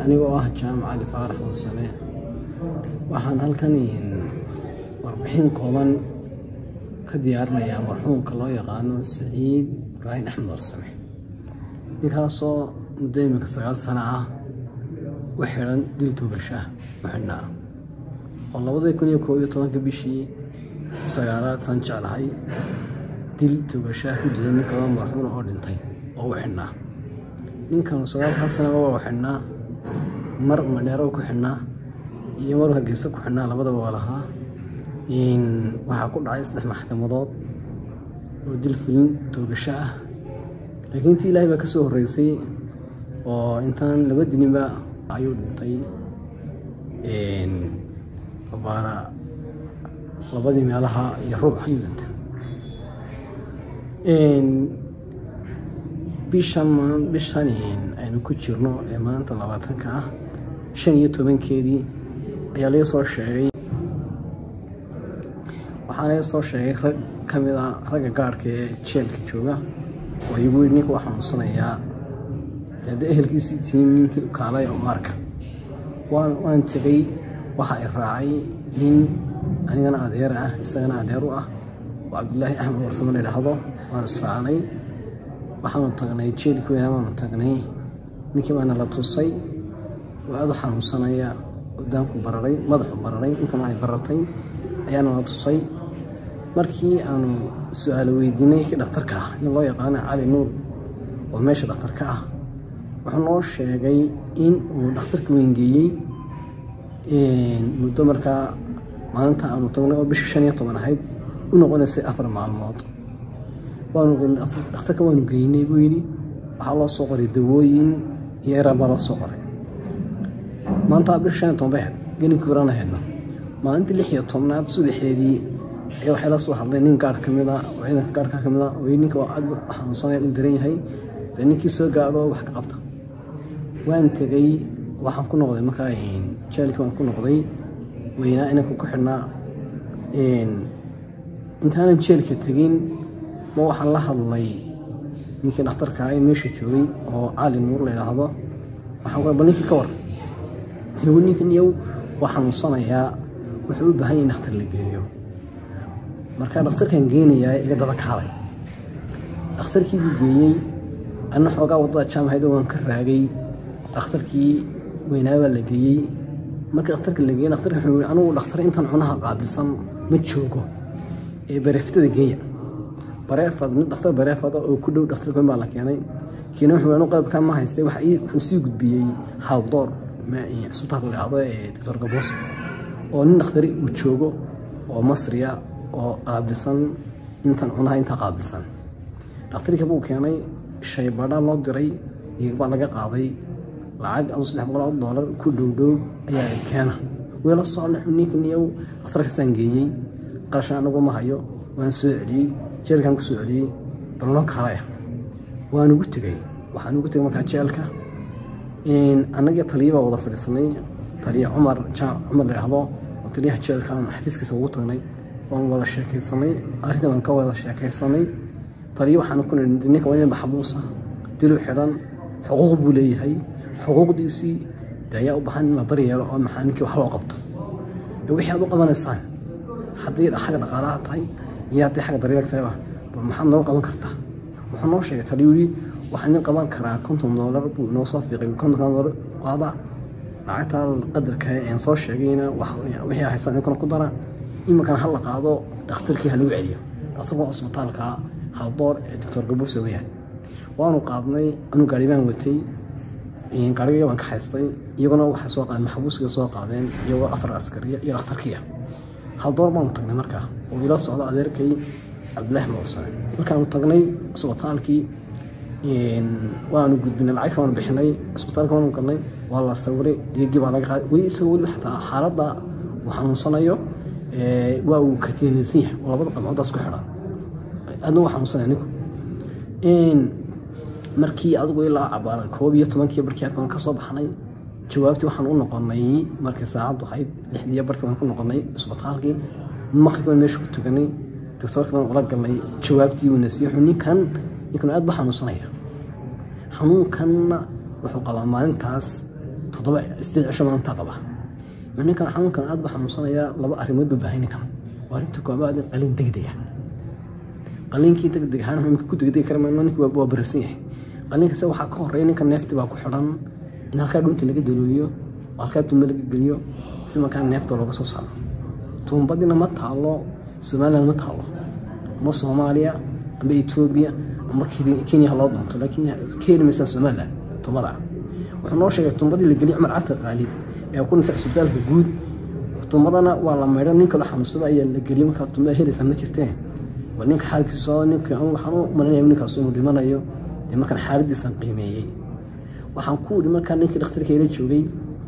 anigoo ah jaamac cali faarax wansane waxaan halkan warbixin kooban ka diyaarinayaa marxuumka loo yaqaano saciid ibraahim axmed warsame ninkaasoo muddo iminka sagaal sano ah u xidhan dil tuugashaah u xidhnaa oo labadii kun iyo koob iyo tobanka bishii sagaalaad saan jeclahay dil tuugashaah ku dilay nin kaloo marxuuna oo dhintay oo u xidhnaa ninkan sagaalkan sanaba waa u xidhnaa mar madheero ku xidhnaa iyo mar hargeysa ku xidhnaa labadaba waa lahaa waxaa ku dhacay saddex maxkamadood oo dil fulin toogasho ah laakiin intii ilaahay baa ka soo horreysay oo intaan laba dininba ayuu dhintay baara labadii meelaha iyo ruux ayuu dhintay bishan bishan aynu ku jirno ee maanta labaatanka ah shan iyo tobankeedii ayaa laga soo sheegay waxaa laga soo sheegay rag ka mid a ragga gaarhka ee jeelka jooga oo igu yidhi ninka waa xanuunsanayaa hadda ehelkiisii tihiin ninkii kaalay oo maarka waan waan tegay waxa i raacay nin anigana adeer ah isagana adeer u ah oo cabdilaahi axmed warsamo la yidhaahdo waan israacnay waxaanu tagnay jeelki weynaa baanu tagnay ninkii baana la tusay oo aada u xanuunsanaya odaanku bararay madaxu bararay intana ay baratay ayaana la tusay markii aanu su-aalo weydiinay kii dhakhtarka ah nin loo yaqaana cali nuur oo meesha dhakhtarka ah wuxuu noo sheegay in uu dhakhtarka weyngeeyey muddo markaa maalinta aanu tagnay oo bisha shan iyo toban ahayd u noqonaysay afar maalmood dhakhtarka waanu geynay buu yidhi waxaa loo soo qoray dawooyin iyo eraan baa loo soo qoray maanta bisha shan iyo toban bay ahayd gelinkii horaan ahaydna maalintii lix iyo tobnaad saddexdeedii ayaa waxay la soo hadlay nin gaar ka mid a oo ciidanka gaarka ka mid a oo ninka waa aad xanuunsanaya u daran yahay dee ninkii soo gaadho wax ka qabta waan tegey waxaan ku noqday markaa jeelkii waan ku noqday weynaa inanka ku xidhnaa intaanan jeelka tegin ma waxaan la hadlay ninkii dhakhtarka ee meesha joogay oo cali nuur la yidhaahdo waxaan ku bal ninkii ka war igu ninkan iyow waa xanuunsanayaa wuxuu u baahan yahay in dhakhtar la geeyo markaa dhakhtarkan geenayaa iga daba kaalay dhakhtarkii buu geeyey anna xoogaa waddada jaamahaydo waan ka raagay dhakhtarkii weynaabaa la geeyey markii dhakhtarka la geeyey dhakhtarka wuxuu yihi anugu dhakhtar intan cunaha qaabilsan ma joogo ee bareeftada geeya bareefad nin dhakhtar bareefada oo ku dhow dhakhtarka weyn baa la keenay kiina wuxuu anu qalabkaa ma haystay wuxuu sii gudbiyey haaldoor cisbitaalka la dhahdo ee doctor gaboose oo nin dhakhtari uu joogo oo masriya oo qaabilsan intan cunaha intaa qaabilsan dhakhtarka buu keenay shaybadhaa loo diray dhiigbaa laga qaaday lacag adu saddex boqol oo doolar ku dhowdhow ayaa keena weela socna ninkanyow dhakhtarkaasaan geeyey qarashan anagu ma hayo waan soo celiyey jeelkaan ku soo celiyey balno kalaya waan ugu tegey waxaan ugu tegay markaa jeelka annagii taliya baa wada fadhiisanay taliya cumar cumar la yidhaahdo oo taliyaha jeelka aan xafiiskiisa ugu tagnay waan wada sheekaysanay arrinta waan ka wada sheekaysanay taliya waxaan ku nidhi ninka waa nin maxbuusa dilu xidhan xuquuq buu leeyahay xuquuqdiisii de ayaa u baahan in la daryeelo oo maxaa ninkii wax loo qabto wixii aad u qabanaysaan haddii xagga dhaqaalaha tahay iyo haddii xagga daryeelka tahayba bal maxaad noo qaban kartaa wuxuu noo sheegay taliya yidhi waxaan nin qaban karaa konton doolar buu inoo soo fiiqay kontonka doolar qaada lacagtaa qadarka aan soo sheegayna wixii haysaan inkana ku dara iminkana ha la qaado dhakhtarkii ha lagu celiyo dhakhtarka cusbitaalka haldoor ee doctor gabuuse weeyaan waanu qaadnay anu gaari baan watay gaarigayga baan ka haystay iyaguna waxay soo qaadeen maxbuuskiga soo qaadeen iyagoo afar askariya iyo dhakhtarkiya haldoor baanu tagnay markaa oo ila socda adeerkay cabdilaahi mawsane markaanu tagnay cusbitaalkii waanu gudbinay lacagta waanu bixinay cisbitaalka waanu galnay waa la sawiray dhiigii baa laga qaaday weli isagoo weli xataa xaaladda uu xanuunsanayo waa uu katiinaysan yahay oo labada qamcoodaas ku xidhan aadna waa xanuunsanaya ninku markii adigu ilaa cabaaran koob iyo tobankii barkii baan ka soo baxnay jawaabtii waxaan u noqonay markii saacaddu ahayd lixdiiyo barkii baan ku noqonay cisbitaalkii maqrib baan meesha ku tuganay doctoorkii baan ula galnay jawaabtii uu nasiiyo wuxuu ninkan ninkan aad ba xanuunsanaya xanuunkanna wuxuu qabaa maalintaas toddoba sideed cisho maanta qaba ninkan xanuunkan aad baa xanuunsanayaa laba arrimood buu baahay ninkan waa arrinta koobaad qalin degdega qaliinkii degdeg ahaan imika ku degdegi kara mayno ninka waa barasan yahay qaliinkase waxaa ka horeeya ninka neefti baa ku xidhan in halkaa dhuunta laga dalooyo oo halkaa tumbe laga geliyo si markaa neefta looga soo saaro tuumbadina ma taalo somaliland ma taalo ama soomaaliya ama etoobiya ama kenya ha loo doonto laakiin ka heli maysaa somaliland tuumbada wuxuu noo sheegay tuumbadii la geliyo cumar carta qaalib ee ku dhintay cisbitaalka guud tuumbadana waa la maydho ninka la xanuunsada ayaa la geliyay markaa tuumbada helaysaa ma jirtee waa ninka xaalkiisa ninka waxaan u malinaya ninkaas inuu dhimanayo dee markaan xaaladiisan qiimeeyey waxaan ku yidhi markaa ninkii dhakhtarka ila joogay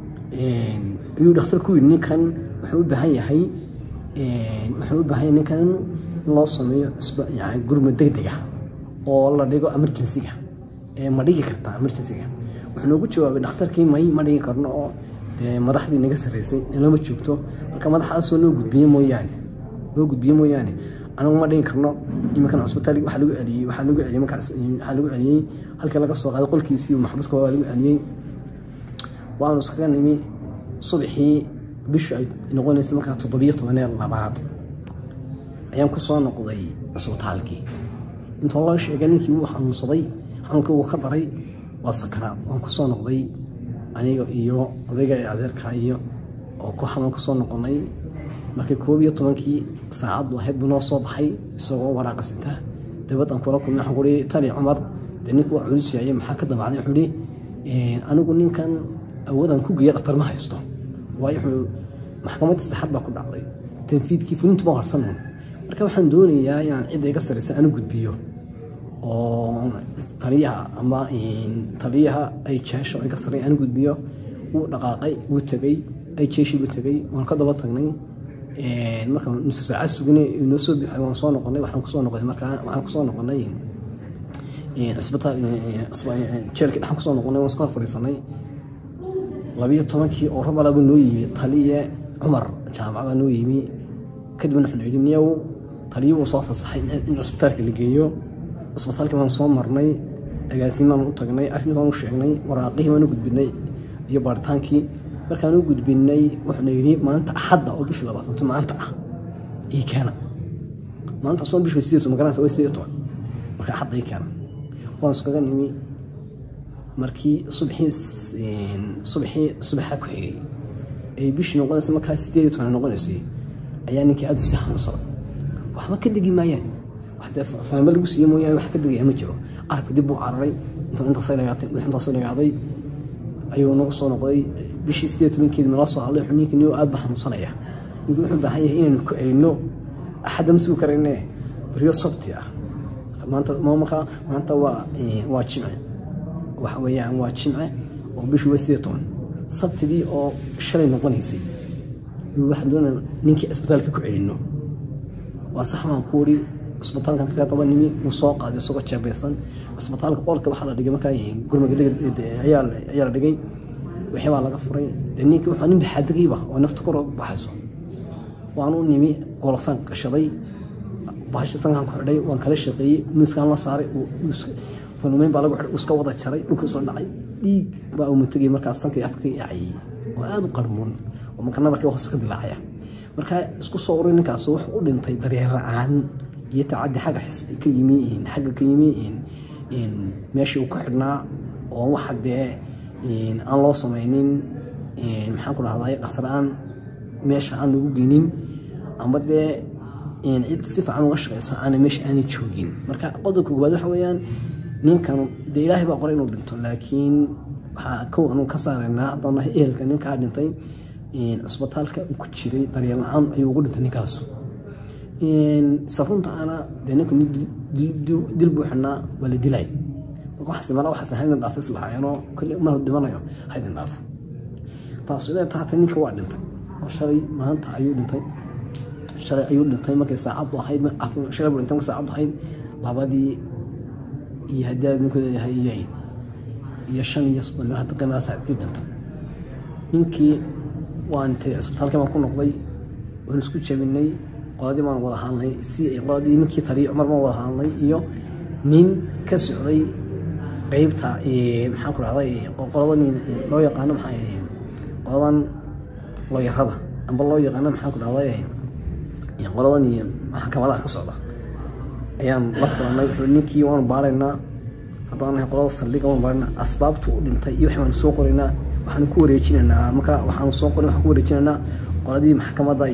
ayuu dhakhtar ku yidhi ninkan wuxuu u baahan yahay wuxuu u baahan yahay ninkan in loo sameeyo yani gurma degdega oo la dhigo emergencyga ma dhigi kartaa emergencyga wuxuu noogu jawaabay dhakhtarkii may ma dhigi karno oo dee madaxdii naga sarreysay lama joogto marka madaxdaasoo loo gudbiye mooyaane loo gudbiye mooyaane anagu ma dhigi karno iminkan cusbitaal waxaa lagu celiyey waxaa lagu celiyey markaas waxaa lagu celiyey halkii laga soo qaaday qolkiisii maxbuuska waa lagu celiyey waanu iskaga nimi subaxii bishu ay noqonaysay markaa toddobiyo tobanee labaad ayaan ku soo noqday cusbitaalkii inta loo sheegay ninkii wuu xanuunsaday xanuunkii wuu ka daray waa sakaraad waan ku soo noqday aniga iyo odayga ee adeerkaa iyo oo ku xanuun ku soo noqonay markii koob iyo tobankii saacaddu ahayd buu noo soo baxay isagoo waraaqa sita dabadaan kula kulmay waxaan kuhi tani cumar dee ninku waa culus yahay maxaa ka damacday wuxuu ihi anigu ninkan awoodaan ku geeya dhaktar ma haysto waayo wuxuu maxkamadda saddexaad baa ku dhacday tanfiidkii fulintu ma harsanan marka waxaan doonayaa inaan cidda iga sarraysa aanu gudbiyo oo taliyaha ama taliyaha ay jeesho iga sarray aanu gudbiyo wuu dhaqaaqay wuu tegey ay jeeshii buu tegey waan ka daba tagnay marka nuse saacad sugnay inoo soo bixay waan soo noqonay waxaan kusoo noqonay markaa waxaan kusoo noqonay cisbitaal jeelkii dhaxan kusoo noqonay waan iska hor fadhiisanay labiyo tobankii oo rabalaba noo yimi taliye cumar jaamac baa noo yimi kadibna wuxuu yidhi niyow taliye wuu soo fasaxay in cisbitaalka la geeyo cisbitaalkii baan soo marnay agaasimaan u tagnay arrintii baan u sheegnay waraaqihii baan u gudbinay iyo baaritaankii markaan u gudbinay wuxuuna yidhi maanta axadda oo bishii labaatanto maanta ah ii keena maanta soo bishii sideeto magaranaysa way sideed toban marka axadda ii keena waan iskaga nimi markii subaxii subaxii subaxa ku xigay ay bishii noqonaysa markaa sideed iyo toban noqonaysay ayaa ninkii aada si xanuunsaday waxba ka degi maayaan wax dee faamo lagu siiye mooyaane wax ka degaya ma jiro arabka dib buu cararay inta intaasay dhagaatay intaasoo dhagaaday ayuu nagu soo noqday bishii sideed tobankeedi nala soo hadlay wuxuu ninkii niyo aad ba xanuunsanaya ninkii wuxuu baahan yahay inaynu ku celino axadda ma sugi karayne beriyo sabti ah maanta marka maanta waa waa jimce waxa weeyaan waa jimce oo bishii waa sideed toban sabtidii oo shalay noqonaysay waxaan doonaa ninkii cisbitaalka ku celino waa sax baan ku wari cisbitaalkan kaga daba nimi wuu soo qaaday isagoo jeebeysan cisbitaalka qolka waxaa la dhigay markaa gurmaga ayaa la dhigay wixii baa laga furay dee ninkii wuxuu nin baxaadegayba oo nafta kor baxayso waan u nimi golofaan qashaday bahasha sankaan ku xidhay waan kala shaqeeyey miiskaan la saaray fanumeyn baa lagu xidhay iska wada jaray dhulka soo dhacay dhiig baa uu matagay markaas sankii afka yacayey oo aada u qarmuun oo marka nabarkii hoose ka dilaacaya markaa isku soo uray ninkaas wuxuu u dhintay daryeel la-aan iyo tacaddi xagga ka yimi xagga ka yimi meeshii uu ku xidhnaa oo waxa dee aan loo samaynin maxaan ku dhahday dhakhtar-aan meesha aan lagu geynin ama dee cid si fiican uga shaqeysa aana meesha aanay joogin marka qodobka koowaad waxa weeyaan ninkan dee ilaahay baa qoray inuu dhinto laakiin waxaa kow anu ka saaraynaa haddana ehelka ninkaa dhintay cisbitaalka uu ku jiray daryeel la-aan ayuu ugu dhintay ninkaas safrunta ana dee ninka dil buu xidhnaa waa la dilay marka waxaas mala waxaas haydin dhaafo islahaayeenoo kolle mar dhimanayo haydin dhaafo taas iday tahatay ninka waa dhintay oo shalay maanta ayuu dhintay shalay ayuu dhintay markay saacaddu ahayd shalay buu dhintay markay saacaddu ahayd labadii iyo haddii aad ninku leeyahay iyo iyo shan iyo soddon meel hadda qiimadaas ayuu dhintay ninkii waan tagay cisbitaalkii baan ku noqday waan isku jabinay qoladii baan wada hadlnay si qoladii ninkii taliya cumar baan wada hadlnay iyo nin ka socday qeybta maxaan ku dhahday qoladan loo yaqaano maxaa qoladan looyarada amba loo yaqaano maxaan ku dhahday qoladan maxkamadaha ka socda ayaan la kulanay wuxuu ninkii waanu baaraynaa haddaan nahay qolada saldhiga waanu baaraynaa asbaabtu u dhintay iyo waxaanu soo qoraynaa waxaanu ku wareejinaynaa marka waxaanu soo qorin waxaan ku wareejinaynaa qoladii maxkamadda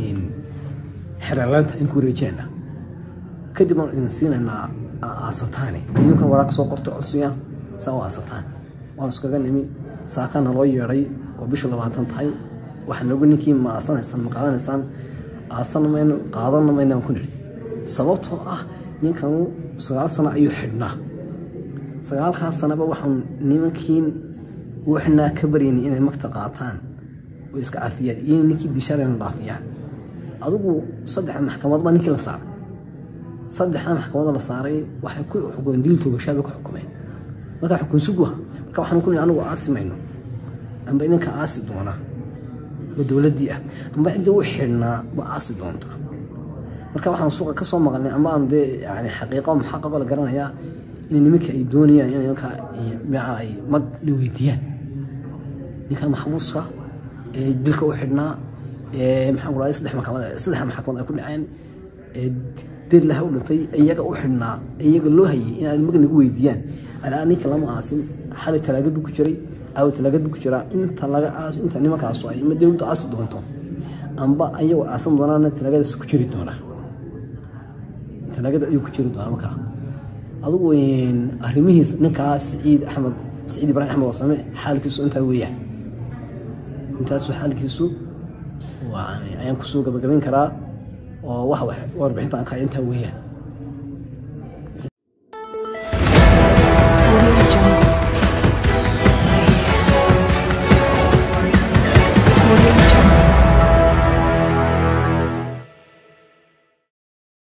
xereelaanta in ku wareejinaynaa kadib waan idin siinaynaa aasataane idinkan waraaq soo qorto codsiya saa u aasataan waan iskaga nimi saakana loo yeedhay oo bisha labaatan tahay waxaa noogu ninkii ma aasanaysaan ma qaadanaysaan aasana mayno qaadanna maynaan ku nidhi sababtoo ah ninkanu sagaal sano ayuu xidhnaa sagaalkaas sanaba waxaan nimankiin waxnaa ka baryaynay inay magta qaataan oo iska cafiyaan iyo ninkii dishaarayna dhaafiyaan adigu saddexa maxkamad baa ninkii la saaray saddexda maxkamada la saaray waxay ku xukumeen dil toogashaa bay ku xukumeen marka xukun suguha marka waxaan ku nihi anigu aasi mayno amba idinka aasi doona oo dowladdii ah amba cidda u xidhnaa ba aasi doonta marka waxaan suuqa ka soo maqalnay amba aanu dee yani xaqiiqo muxaqaqo la garanayaa in nimanka ay doonayaan in nimanka maca ay mag la weydiiyaan ninka maxbuuska ee dilka u xidhnaa ee maxaan ku dhahay saddex maxkamad saddex maxkamad ay ku dhaceen ee dir laha u dhintay iyaga u xidhnaa iyaga loo hayay inaan mag nagu weydiiyaan alaa ninka lama aasin xali talaagad buu ku jiray aawo talaagad buu ku jiraa inta laga aas inta nimankaasu ay ma dowladdu aasi doonto amba ayagoo aasan doonaana talaagadaas ku jiri doonaa talaagada ayuu ku jiri doonaa markaa adugu arrimihiis ninkaa siciid axmed siciid ibraahim axmed warsame xaalkiisu intaa weeyaan intaasu xaalkiisu ayaan kusoo gabagabayn karaa oo wax warbixinta aan kaaya intaa weeyaan Audio Jungle.